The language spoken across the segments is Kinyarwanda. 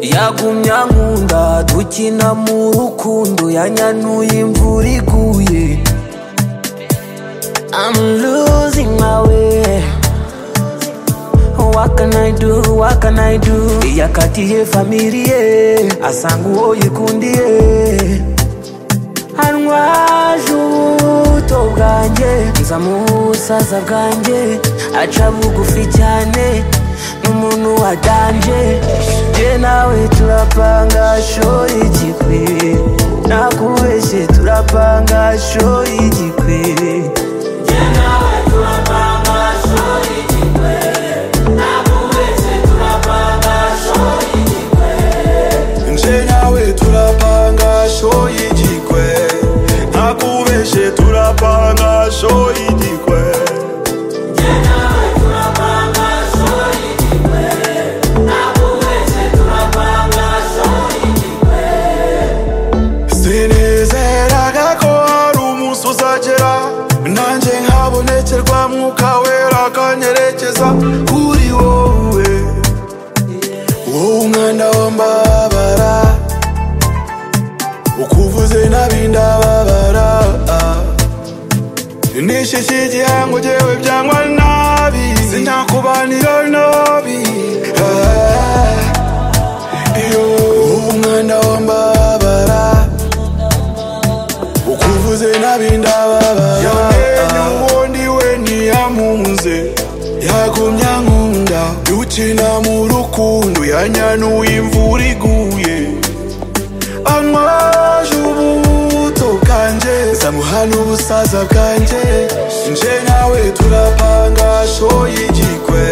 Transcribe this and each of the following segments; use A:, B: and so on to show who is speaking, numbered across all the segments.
A: yagumya nkunda dukina mu rukundo yanyanuye imvura iguye I'm losing my way What can I do, what can I do yakatiye familiye asanga uwo yikundiye antwaje ubuto bwanjye nza mu busaza bwanjye aca bugufi cyane n'umuntu wadanje je nawe turapanga shoyi igikwiri nakubeshye turapanga shoyi igikwiri
B: nje nawe turapanga sho y'igikwe nakubeshe turapanga sho y'igikwe sinizeraga ko hari umunsi uzagera nanjye nkabonekerwa mwuka wera akanyerekeza kuri wowe wowe umwana w'ambabara ukuvuze nabi ndababara nishishe igihango jewe byangwa nabi sinakubanira nabi Ah, iyo wowe umwana w'ambabara ukuvuze nabi ndababara yamenye ubundi we ntiyamunze yagumya nkunda dukina mu rukundo yanyanuye imvura iguye anywaje ubuto bwanjye zamuhana ubusaza bwanjye nje nawe turapanga sho y'igikwe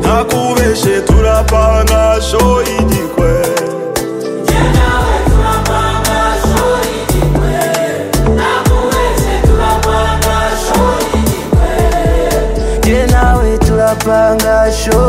B: ntakubeshe turapanga sho y'igikwe
A: je nawe turapanga show